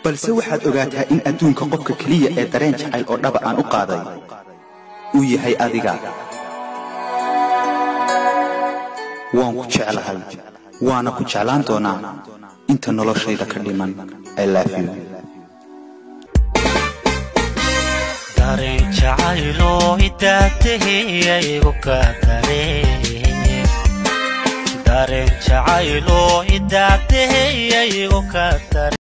balse waxaad ogaataa in adduunka qofka keliya ee dareen jacayl oo dhaba aan u qaaday uu yahay adiga waan ku jeclahay waana ku jeclaan doonaa inta noloshayda ka dhiman ilaafiyo dareen jacayloo idaataheyaygu ka dareen dareen jacayloo idaataheyaygu ka dareen